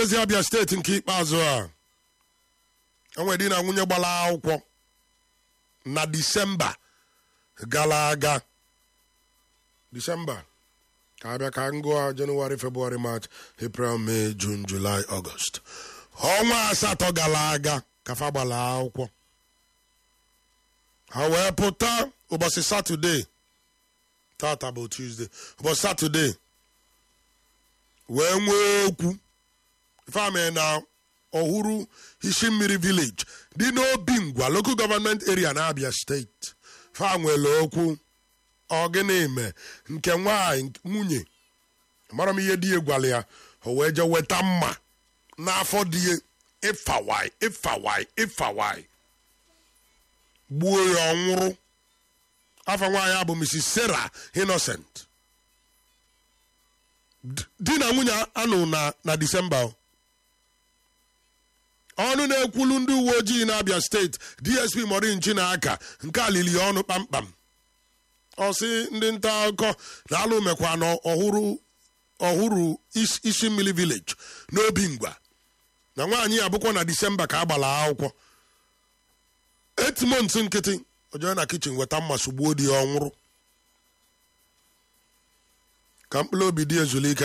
ezi abịa steeti nke ikpeazụ a enwe di na nwunye gbara akwụkwọ na disemba gara aga disemba ka abịa ka ngụa jenụwarị febrụwarị march april may jun july ọgọst ọnwa asatọ gara aga ka fa gbara akwụkwọ ha wee pụta ụbọchị satọde tata bụ tuesday ụbọchị satọde wee nwee okwu ifeame na ọhụrụ isi mmiri village dị n'obi ngwa local government area na abia steeti fa nwere okwu ọgịnị me nke nwanyị nwunye mara m ihe di ya gwara ya o wee jee weta mma n'afọ di ya ịfawai ịfawai ịfawai gbuo ya ọ nwụrụ afọ nwaanyị a bụ mrs sarah innocent di na nwunye anụ na na disemba ọnụ na-ekwulu ndị uwe ojii na-abịa steeti dsp morinchi na aka nke alili ọnụ kpamkpam ọsị ndị nta akụkọ na alụ mekwa na ọhụrụ ọhụrụ isi mmiri village n'obi ngwa na nwaanyị ya bụkwa na disemba ka a gbara akwụkwọ etimont nkịtị ojee na kichin weta mma sogbuo di ya ọ nwụrụ ka mkpụrụ obi dị ezulike